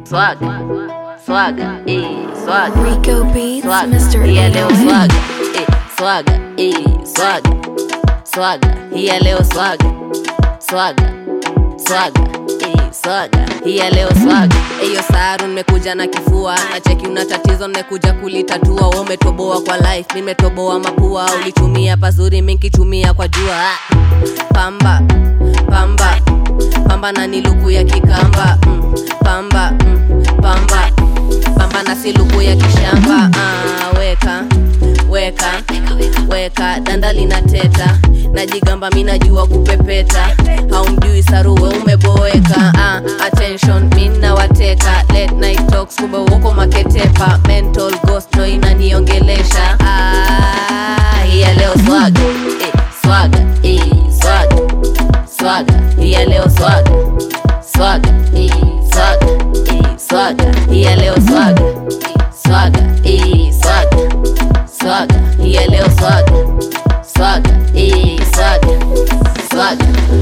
swaga swaga eh, swaga Rico Beats, swaga Mr. hii ya leo 808. swaga eh, swaga eh, swaga swaga hii ya leo swaga swaga swaga eh, swaga hii ya leo swaga eyo saru nimekuja na kifua na cheki una tatizo nimekuja kulitatua wewe umetoboa kwa life mimi nimetoboa mapua ulitumia pazuri mimi nikitumia kwa jua Ah. pamba pamba pamba na ni luku ya kikamba mm, pamba mm, pamba pamba na si luku ya kishamba ah, weka weka weka danda linateta najigamba mi najua kupepeta haumjui saruwe umeboeka ah, attention mi nawateka late night talks kumbe uko maketepa mental ghost ndo inaniongelesha ah, hiya leo swaga eh, swaga eh, swaga swaga hiya leo swaga swaga eh, swaga eh, swaga hiya leo swaga swaga eh, swaga swaga hiya leo swaga swaga eh, swaga swaga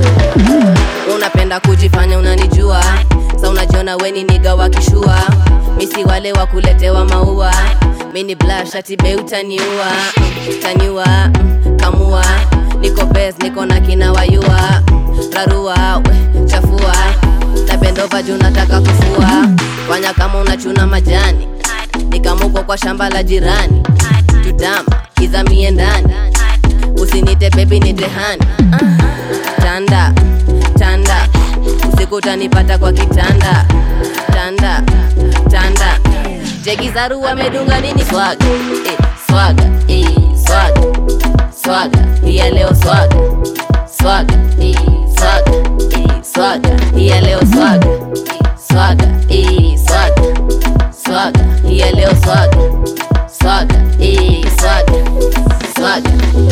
unapenda kujifanya unanijua sa unajiona weni niga wakishua misi wale wa kuletewa maua mini blashatibe utaniua taniua mm, kamua niko bes niko na kina wayua rarua we, chafua na bendova juu nataka kufua fanya kama unachuna majani nikamuko kwa shamba la jirani tutama kizamie ndani usinite bebi nitehani tanda tanda usiku utanipata kwa kitanda tanda tanda jegizaru wamedunga nini swaga eh, swaga eh, swaga swaga hiya leo swaga swaga eh, swaga eh, swaga hiya leo swaga swaga eh, swaga swaga hiya leo swaga swaga eh, swaga swaga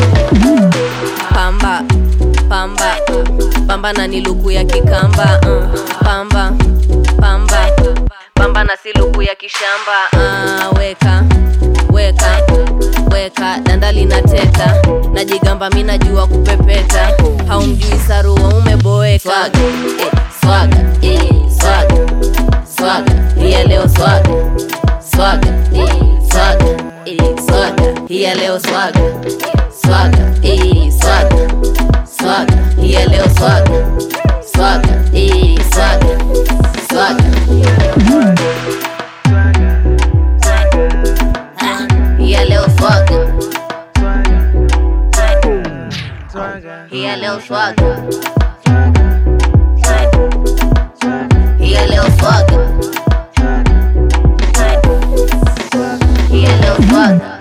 pamba pamba pamba na ni luku ya kikamba uh, pamba pamba pamba na si luku ya kishamba uh, weka weka weka danda linateta najigamba mi najua kupepeta haumjui sarua umeboeka swaga eh, swaga eh, swaga swaga hiya leo swaga swaga eh, swaga eh, swaga hiya leo swaga swaga eh, swaga swaga hiya leo swaga swaga eh, swaga swaga hiya leo swaga hiya leo swaga hiya leo swaga hiya leo swaga